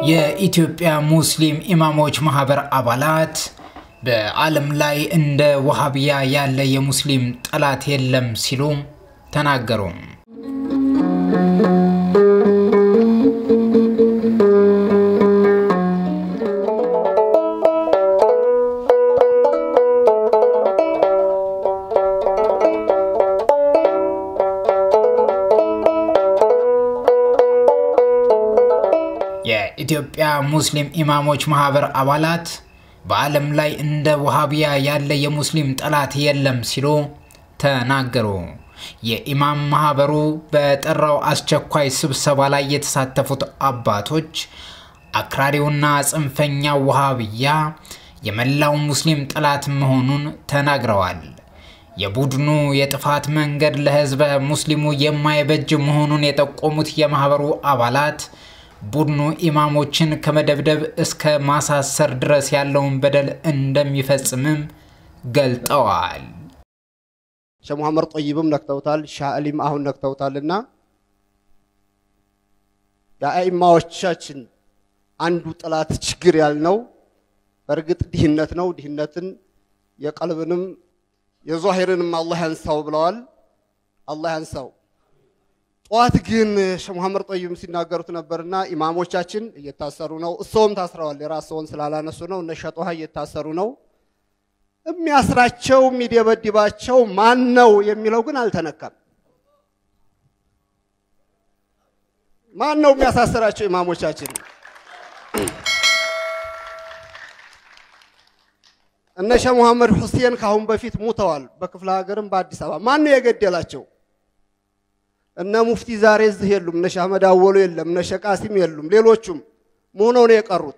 የኢትዮጵያ ሙስሊም ኢማሞች ማህበር አባላት በዓለም ላይ እንደ ወሃቢያ ያለ የሙስሊም ጠላት የለም ሲሉ ተናገሩ። የኢትዮጵያ ሙስሊም ኢማሞች ማህበር አባላት በዓለም ላይ እንደ ወሃቢያ ያለ የሙስሊም ጠላት የለም ሲሉ ተናገሩ። የኢማም ማህበሩ በጠራው አስቸኳይ ስብሰባ ላይ የተሳተፉት አባቶች አክራሪውና ጽንፈኛው ወሃቢያ የመላው ሙስሊም ጠላት መሆኑን ተናግረዋል። የቡድኑ የጥፋት መንገድ ለህዝበ ሙስሊሙ የማይበጅ መሆኑን የጠቆሙት የማህበሩ አባላት ቡድኑ ኢማሞችን ከመደብደብ እስከ ማሳሰር ድረስ ያለውን በደል እንደሚፈጽምም ገልጠዋል። ሸህ መሐመድ ጠይብም ነክተውታል፣ ሻህ አሊም አሁን ነክተውታልና የአኢማዎቻችን አንዱ ጥላት ችግር ያልነው በእርግጥ ድህነት ነው። ድህነትን የቀልብንም የዟሂርንም አላህ ያንሳው ብለዋል። አላህ ያንሳው። ጠዋት ግን ሸህ መሐመድ ጠይብ ሲናገሩት ነበርና ኢማሞቻችን እየታሰሩ ነው። እሰውም ታስረዋል። የራስዎን ስላላነሱ ነው። እነ ሸጦሃ እየታሰሩ ነው። የሚያስራቸው የሚደበድባቸው ማን ነው የሚለው ግን አልተነካም። ማን ነው የሚያሳስራቸው ኢማሞቻችን? እነ ሸህ መሐመድ ሁሴን ከአሁን በፊት ሙተዋል። በክፍለ ሀገርም በአዲስ አበባ ማን ነው የገደላቸው? እነ ሙፍቲ ዛሬ እዚህ የሉም። እነ ሼህ አህመድ አወሉ የለም። እነ ሼህ ቃሲም የሉም። ሌሎቹም ምን ሆነው ነው የቀሩት?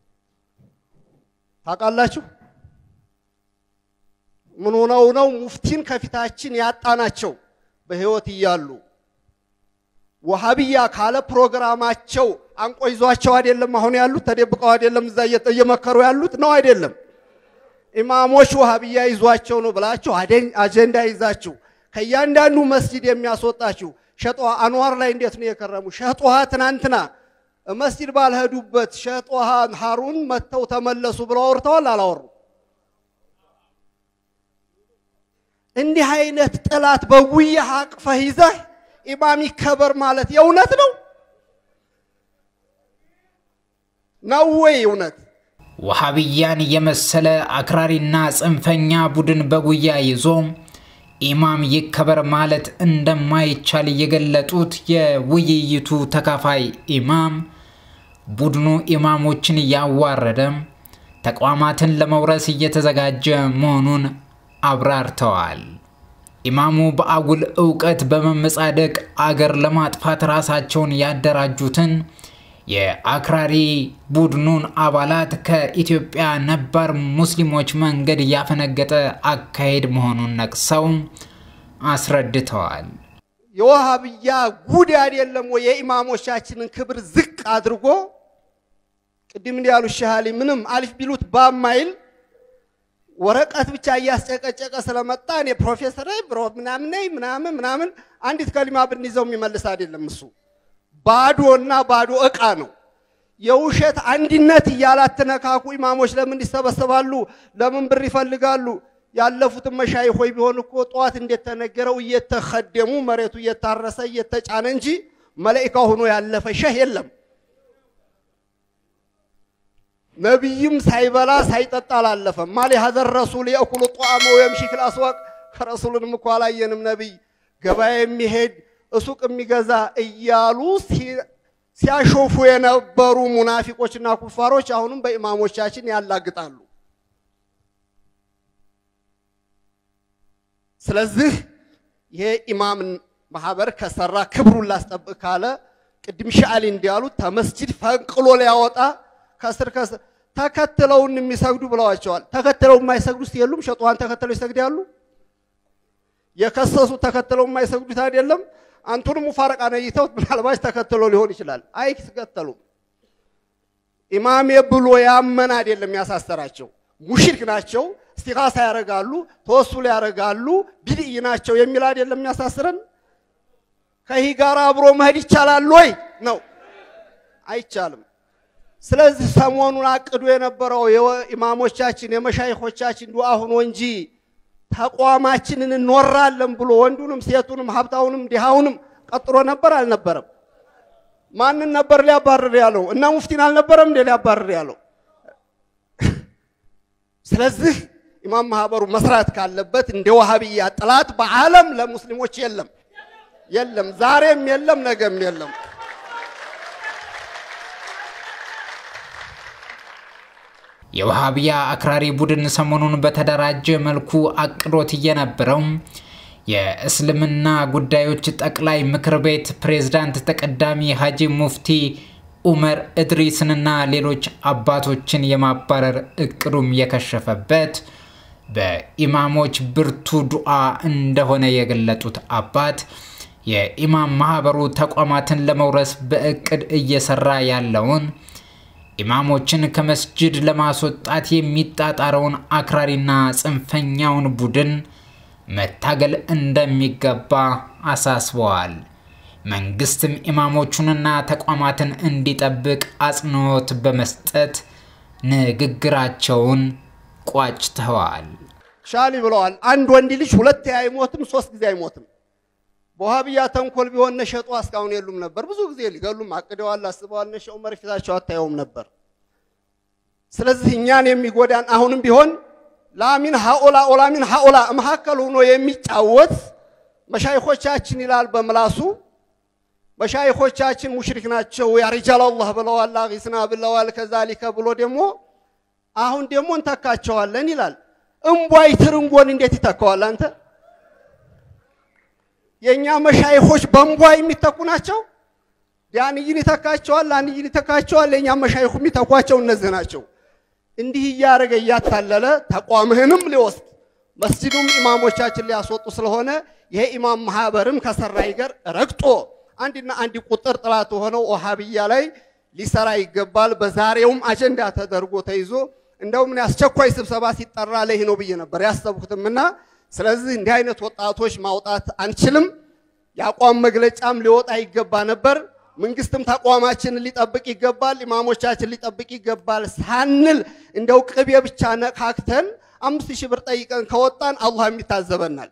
ታውቃላችሁ? ምን ሆነው ነው ሙፍቲን ከፊታችን ያጣናቸው? በህይወት እያሉ ወሃቢያ ካለ ፕሮግራማቸው አንቆ ይዟቸው አይደለም አሁን ያሉት ተደብቀው አይደለም እዛ እየመከሩ ያሉት ነው አይደለም። ኢማሞች ወሃቢያ ይዟቸው ነው ብላችሁ አጀንዳ ይዛችሁ ከእያንዳንዱ መስጂድ የሚያስወጣችሁ ሸጧ አንዋር ላይ እንዴት ነው የከረሙ? ሸጧሃ ትናንትና መስጂድ ባልሄዱበት ሸጧሃ ሀሩን መጥተው ተመለሱ ብለው አውርተዋል አላወሩ? እንዲህ አይነት ጥላት በጉያ አቅፈህ ይዘህ ኢማም ይከበር ማለት የእውነት ነው ነው ወይ እውነት? ወሃቢያን የመሰለ አክራሪና ጽንፈኛ ቡድን በጉያ ይዞ ኢማም ይከበር ማለት እንደማይቻል የገለጡት የውይይቱ ተካፋይ ኢማም ቡድኑ ኢማሞችን እያዋረደ ተቋማትን ለመውረስ እየተዘጋጀ መሆኑን አብራርተዋል። ኢማሙ በአጉል እውቀት በመመጻደቅ አገር ለማጥፋት ራሳቸውን ያደራጁትን የአክራሪ ቡድኑን አባላት ከኢትዮጵያ ነባር ሙስሊሞች መንገድ ያፈነገጠ አካሄድ መሆኑን ነቅሰው አስረድተዋል። የወሃብያ ጉድ አይደለም ወይ? የኢማሞቻችንን ክብር ዝቅ አድርጎ ቅድም እንዲህ ያሉ ሻሃሊ ምንም አሊፍ ቢሉት ባማይል ወረቀት ብቻ እያስጨቀጨቀ ስለመጣ እኔ ፕሮፌሰር ነኝ ብሮ ምናምን ነኝ ምናምን ምናምን አንዲት ከሊማ ብንይዘው የሚመልስ አይደለም እሱ ባዶና ባዶ እቃ ነው። የውሸት አንድነት እያላትነካኩ ኢማሞች ለምን ይሰበሰባሉ? ለምን ብር ይፈልጋሉ? ያለፉትን መሻይኾይ ቢሆን እኮ ጠዋት እንደተነገረው እየተኸደሙ መሬቱ እየታረሰ እየተጫነ እንጂ መላኢካ ሆኖ ያለፈ ሸህ የለም። ነቢይም ሳይበላ ሳይጠጣ አላለፈም። ማሊ ሀዘር ረሱል የእኩሉ ጧመ ወየምሺ ፊል አስዋቅ ረሱልንም እኮ አላየንም። ነቢይ ገበያ የሚሄድ እሱቅ የሚገዛ እያሉ ሲያሾፉ የነበሩ ሙናፊቆችና ኩፋሮች አሁንም በኢማሞቻችን ያላግጣሉ። ስለዚህ ይሄ ኢማም ማህበር ከሰራ ክብሩን ላስጠብቅ ካለ ቅድም ሻአሊ እንዲያሉት ተመስጂድ ፈንቅሎ ሊያወጣ ከስር ከስር ተከትለውን የሚሰግዱ ብለዋቸዋል። ተከትለው የማይሰግዱት የሉም። ሸጧን ተከትለው ይሰግዳሉ። የከሰሱ ተከትለው የማይሰግዱት አይደለም። አንቱንም ሙፋረቃ ነይተውት ምናልባት ተከትሎ ሊሆን ይችላል። አይከተሉም። ኢማሜ ብሎ ያመን አይደለም ያሳሰራቸው። ሙሽሪክ ናቸው፣ እስቲኻሳ ያደርጋሉ፣ ተወሱል ያደርጋሉ፣ ቢድይ ናቸው የሚል አይደለም የሚያሳስረን። ከይህ ጋር አብሮ መሄድ ይቻላል ወይ ነው? አይቻልም። ስለዚህ ሰሞኑን አቅዶ የነበረው የኢማሞቻችን የመሻይኾቻችን ዱዓ ሆኖ እንጂ ተቋማችንን እንወራለን ብሎ ወንዱንም ሴቱንም ሀብታውንም ድሃውንም ቀጥሮ ነበር አልነበረም? ማንን ነበር ሊያባርር ያለው? እና ሙፍቲን አልነበረም እንዴ ሊያባርር ያለው? ስለዚህ ኢማም ማህበሩ መስራት ካለበት እንደ ዋሃብያ ጥላት በዓለም ለሙስሊሞች የለም የለም፣ ዛሬም የለም፣ ነገም የለም። የውሃብያ አክራሪ ቡድን ሰሞኑን በተደራጀ መልኩ አቅዶት የነበረው የእስልምና ጉዳዮች ጠቅላይ ምክር ቤት ፕሬዝዳንት ተቀዳሚ ሀጂ ሙፍቲ ኡመር እድሪስንና ሌሎች አባቶችን የማባረር እቅዱም የከሸፈበት በኢማሞች ብርቱ ዱዓ እንደሆነ የገለጡት አባት የኢማም ማህበሩ ተቋማትን ለመውረስ በእቅድ እየሰራ ያለውን ኢማሞችን ከመስጅድ ለማስወጣት የሚጣጣረውን አክራሪና ጽንፈኛውን ቡድን መታገል እንደሚገባ አሳስበዋል። መንግስትም ኢማሞቹንና ተቋማትን እንዲጠብቅ አጽንኦት በመስጠት ንግግራቸውን ቋጭተዋል። ሻሊ ብለዋል። አንድ ወንድ ልጅ ሁለት አይሞትም፣ ሶስት ጊዜ አይሞትም። በውሃብያ ተንኮል ቢሆን ነሸጡ እስካሁን የሉም ነበር። ብዙ ጊዜ ሊገሉም አቅደዋል፣ አስበዋል። ነሸ ዑመር ፊታቸው አታየውም ነበር። ስለዚህ እኛን የሚጎዳን አሁንም ቢሆን ላሚን ሀኦላ ኦላሚን ሀኦላ መካከል ሆኖ የሚጫወት መሻይኾቻችን ይላል በምላሱ መሻይኾቻችን ሙሽሪክ ናቸው፣ ያ ሪጃል አላህ ብለዋል፣ አጊስና ብለዋል። ከዛሊከ ብሎ ደግሞ አሁን ደግሞ እንተካቸዋለን ይላል። እምቧይ ትርንጎን እንዴት ይተካዋል? አንተ የእኛ መሻይኾች በእምቧይ የሚተኩ ናቸው። ዳንይን ይተካቸዋል፣ ላንይን ይተካቸዋል። የእኛ መሻይኹ የሚተኳቸው እነዚህ ናቸው። እንዲህ እያደረገ እያታለለ ተቋምህንም ሊወስድ መስጂዱም ኢማሞቻችን ሊያስወጡ ስለሆነ ይሄ ኢማም ማህበርም ከሰራይ ጋር ረግጦ አንድና አንድ ቁጥር ጥላት ሆነው ወሃብያ ላይ ሊሰራ ይገባል። በዛሬውም አጀንዳ ተደርጎ ተይዞ እንደውም እኔ አስቸኳይ ስብሰባ ሲጠራ ላይ ነው ብዬ ነበር ያሰብኩትምና፣ ስለዚህ እንዲህ አይነት ወጣቶች ማውጣት አንችልም። የአቋም መግለጫም ሊወጣ ይገባ ነበር። መንግስትም ተቋማችንን ሊጠብቅ ይገባል፣ ኢማሞቻችን ሊጠብቅ ይገባል ሳንል እንደው ቅቤ ብቻ ነካክተን አምስት ሺህ ብር ጠይቀን ከወጣን አላህ የሚታዘበናል።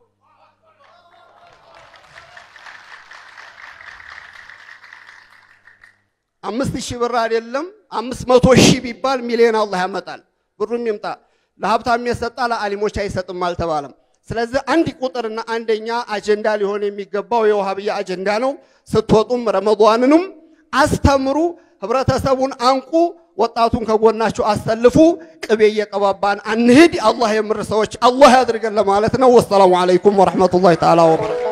አምስት ሺህ ብር አይደለም አምስት መቶ ሺህ ቢባል ሚሊዮን አላህ ያመጣል። ብሩም ይምጣ። ለሀብታም የሰጣ ለአሊሞች አይሰጥም አልተባለም። ስለዚህ አንድ ቁጥርና አንደኛ አጀንዳ ሊሆን የሚገባው የውሃብያ አጀንዳ ነው። ስትወጡም ረመዷንንም አስተምሩ፣ ህብረተሰቡን አንቁ፣ ወጣቱን ከጎናችሁ አሰልፉ። ቅቤ እየቀባባን አንሂድ። አላህ የምር ሰዎች አላህ ያድርገን ለማለት ነው። ወሰላሙ አለይኩም ወረሕመቱላሂ ተዓላ ወበረካቱ